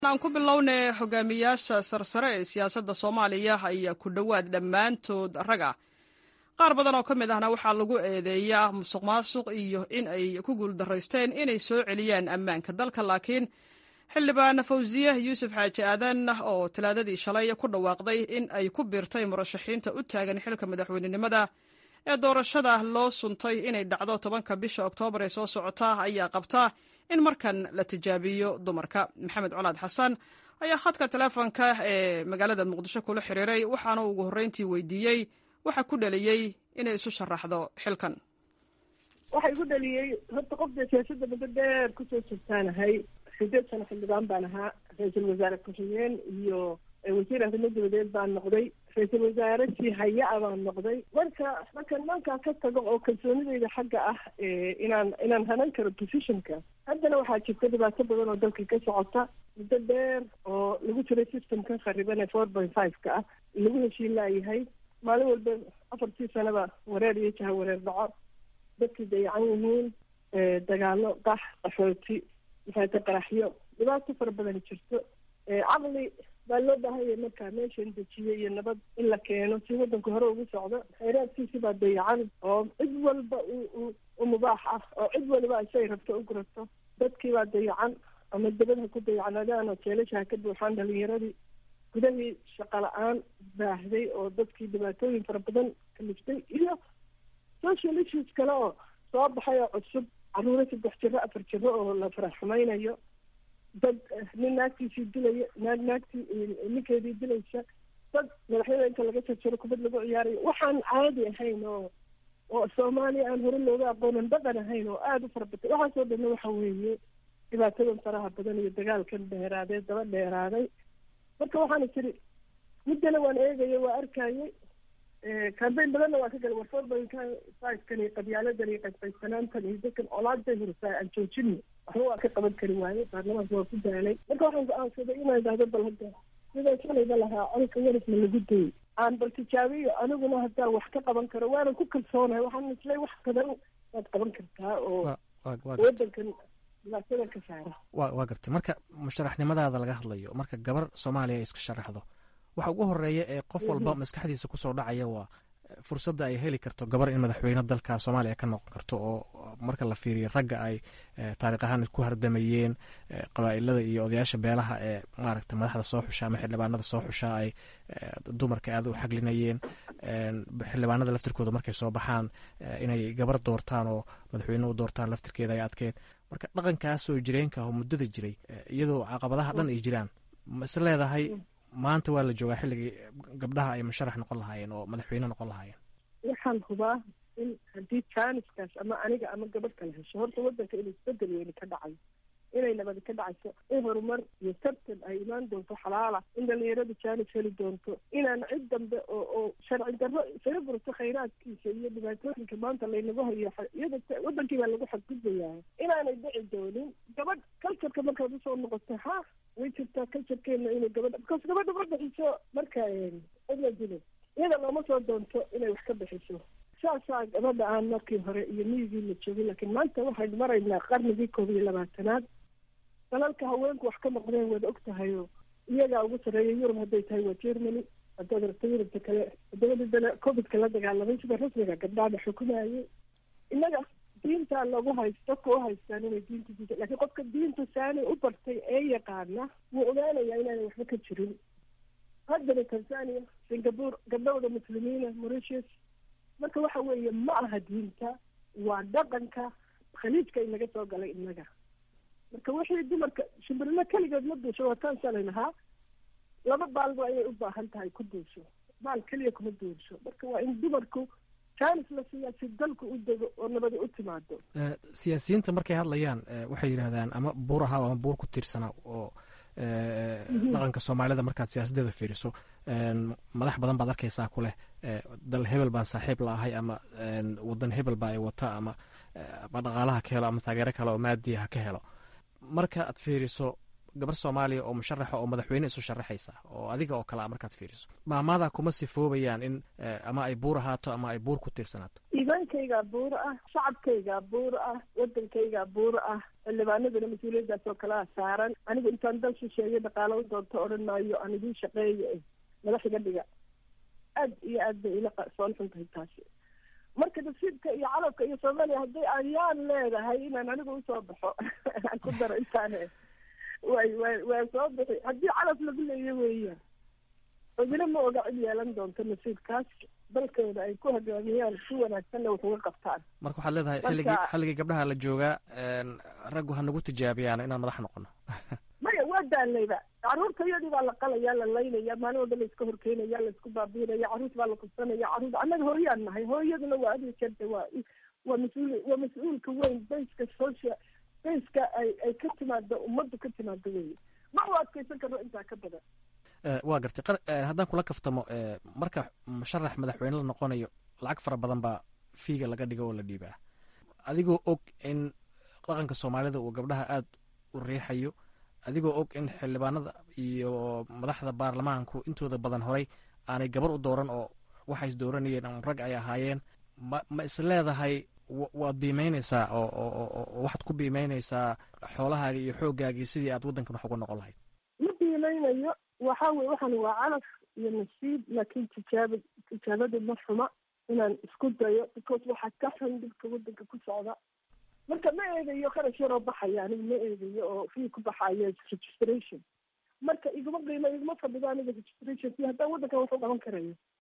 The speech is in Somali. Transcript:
aan ku bilownay hogaamiyaasha sarsare ee siyaasadda soomaaliya ayaa ku dhowaad dhammaantood rag ah qaar badan oo ka mid ahna waxaa lagu eedeeyaa musuq maasuq iyo in ay ku guuldaraysteen inay soo celiyaan ammaanka dalka laakiin xildhibaan fawsiye yuusuf xaaji aadan oo talaadadii shalay ku dhawaaqday in ay ku biirtay murashaxiinta u taagan xilka madaxweynenimada ee doorashada loo suntay inay dhacdo tobanka bisha oktoobar ee soo socota ayaa qabta in markan la tijaabiyo dumarka maxamed colaad xasan ayaa khadka teleefonka ee magaalada muqdisho kula xiriiray waxaana ugu horreyntii weydiiyey waxa ku dhaliyey inay isu sharaxdo xilkan waxa igu dhaliyey horta qofda siyaasadda muddo dheer kusoo jirtaanahay sideed sano xildhibaan baan ahaa ra-iisul wasaare ku-xigeen iyo wasiir arrimo dabadeed baan noqday ra-iisul wasaare sii haya-a baan noqday marka markan mankaa ka tago oo kalsoonideyda xagga ah inaan inaan hanan karo positionka haddana waxaa jirta dhibaato badan oo dalka ka socota muddo dheer oo lagu jiray systemkan khariban ee four point five ka ah lagu heshiin laayahay maalin walba afartii sanaba wareer iyo jaha wareer dhaco dadkii dayacan yihiin dagaalo qax qaxooti maxaata qaraxyo dhibaato fara badan jirto caqli baa loo baahanya markaa meeshan dejiyo iyo nabad in la keeno si waddanka hore ugu socdo khayraadkiisi baa dayacan oo cid walba u mubaax ah oo cid waliba isay rabto u gurato dadkii baa dayacan ama dabadha ku dayacnadaan oo jeelashaha ka buuxaan dhalinyaradii gudahii shaqo la-aan baahday oo dadkii dhibaatooyin fara badan kaliftay iyo social issues kale oo soo baxay oo cusub caruuro saddex jiro afar jiro oo la farax xumaynayo dad nin naagtiisii dilaya naag naagtii ninkeedii dilaysa dad madaxyada inta laga jarjaro kubad lagu ciyaarayo waxaan caadi ahayn oo oo soomaaliya aan hore looga aqoonan dhaqan ahayn oo aada u fara batay waxaasoo dhanna waxa weeye dhibaatadan faraha badan iyo dagaalkan dheeraadee daba dheeraaday marka waxaana tiri muddana waan eegaya waa arkayay cambayn badanna waa ka galay warfoorbankan iyo qabyaaladan iyo qaysqaysanaantan iyo dadkan olaada hursaa aan joojino waxba waa ka qaban kari waaye baarlamaanka waa ku daalay marka waxaan go-aansaday inaan idhahdo bal hadda sidaan shalayba lahaa colka warifna lagu dayay aan bal tijaabiyo aniguna haddaan wax ka qaban karo waanan ku kalsoonahay waxaan islay wax badan waad qaban kartaa oo wadankan dhibaatada ka saara wa waa gartay marka musharaxnimadaada laga hadlayo marka gabar soomaaliya ay iska sharaxdo waxa ugu horeeya ee qof walba maskaxdiisa kusoo dhacaya waa fursadda ay heli karto gabar in madaxweyne dalka soomaaliya ka noqon karto oo marka la fiiriyo ragga ay taariikh ahaan ku hardamayeen qabaa'ilada iyo odayaasha beelaha ee maaragta madaxda soo xusha ama xildhibaanada soo xusha ay dumarka aada u xaglinayeen xildhibaanada laftirkooda markay soo baxaan inay gabar doortaan oo madaxweyne u doortaan laftirkeeda ay adkeed marka dhaqankaasoo jireenka oo muddada jiray iyadoo caqabadaha dhan ay jiraan ma is leedahay maanta waa la joogaa xilligii gabdhaha ay musharax noqon lahaayeen oo madaxweyne noqon lahaayeen waxaan hubaa in haddii jaaniskaas ama aniga ama gabadh kala hesho horta waddanka inuu isbedel weyni ka dhacayo inay nabadi ka dhacayso in horumar iyo tartan ay imaan doonto xalaala in dhalinyaradu jaanis heli doonto inaan cid dambe oo oo sharci darro isaga gurto khayraadkiisa iyo dhibaatooyinka maanta laynagu hayo iyada wadankii baa lagu xadgudbayaa inaanay dhici doonin gabadh culturka markaad usoo noqoto ha way jirtaa culturekeena inay gabadha because gabadha ma bixiso marka cidla dilo iyada looma soo doonto inay wax ka bixiso saasaa gabadha aan markii hore iyo miyigii la joogin laakiin maanta waxaynu maraynaa qarnigii koob iyo labaatanaad dalalka haweenku wax ka noqdeen waad og tahay oo iyagaa ugu sarreeya yurub hadday tahay waa germany haddaad rabto yurubta kale waddamadii dale covidka la dagaalamay sida rasmiga gabdhaada xukumayay innaga diintaa lagu hayst dadka u haystaan inay diinta diinta lakiin qofka diinta saani u bartay ee yaqaana wuu ogaanayaa inaanay waxba ka jirin haddana tanzania singapore gabdhowda muslimiina mauritius marka waxa weeye ma aha diinta waa dhaqanka khaliijka inaga soo galay innaga marka wixii dumarka shimbirilo keligeed ma duusho waa taan shalay lahaa laba baalba ayay u baahan tahay ku duusho baal keliya kuma duusho marka waa in dumarku jaanis la siiyaa si dalku u dego oo nabadi u timaado siyaasiyiinta markay hadlayaan waxay yidhahdaan ama buur ahaa ama buur ku tiirsanaa oo dhaqanka soomaalida markaad siyaasadeeda fiiriso madax badan baad arkaysaa ku leh dal hebel baan saaxiib la ahay ama wadan hebel baa ay wata ama ama dhaqaalaha ka helo ama taageero kale oo maadiya ha ka helo marka aad fiiriso gabar soomaaliya oo musharaxa oo madaxweyne isu sharaxaysa oo adiga oo kale a markaad fiiriso maamaadaa kuma sifoobayaan in ama ay buur ahaato ama ay buur ku tiirsanaato haweenkaygaa buuro ah shacabkaygaa buuro ah wadankaygaa buuro ah xildhibaanadana mas-uuliyaddaas oo kalea saaran anigu intaan dal shisheeye dhaqaalo u doonto odhan maayo aan idiin shaqeeya madax iga dhiga aad iyo aad bay ila soon xun tahay taasi marka nasiibka iyo calabka iyo soomaaliya haddii ayaan leedahay inaan anigu usoo baxo aan ku daro intaane way way waa soo bixi haddii calab lagu leeyo weeyaan cidina ma oga cid yeelan doonto nasiibkaas dalkooda ay ku hogaamiyaan si wanaagsanna wax uga qabtaan marka waxaad leedahay xilligii xilligii gabdhaha la joogaa raggu ha nagu tijaabiyaan inaan madax noqono maya waa daalayba carruurta iyadii baa la qalaya la laynaya maalin walba la iska horkeynaya la isku baabiinaya carruurta baa la kubsanaya carruurta annaga hooyaan nahay hooyaduna waa adi jeerta waa waa mas-uul waa mas-uulka weyn bayska social bayska ay ay ka timaado ummaddu ka timaado wey ma u adkaysan karno intaa ka badan waa gartay haddaan kula kaftamo marka musharax madaxweyne la noqonayo lacag fara badan baa fiiga laga dhigo oo la dhiibaa adigoo og in dhaqanka soomaalida uu gabdhaha aada u riixayo adigoo og in xildhibaanada iyo madaxda baarlamaanku intooda badan horay aanay gabar u dooran oo waxay is dooranayeen ama rag ay ahaayeen ma ma is leedahay waad biimeyneysaa oo oo waxaad ku biimeyneysaa xoolahaaga iyo xooggaagii sidii aad waddankan wax uga noqon lahayd ma biimeynayo waxa weye waxaan waa calaf iyo nasiib laakiin tijaaba tijaabadu ma xuma inaan isku dayo because waxaa ka xun dhibka waddanka ku socda marka ma eegayo kharash yaroo baxaya aniga ma eegayo oo fii ku baxayo registration marka iguma qiimo iguma fadhido aniga registration si haddaan waddankan wax u qaban karayo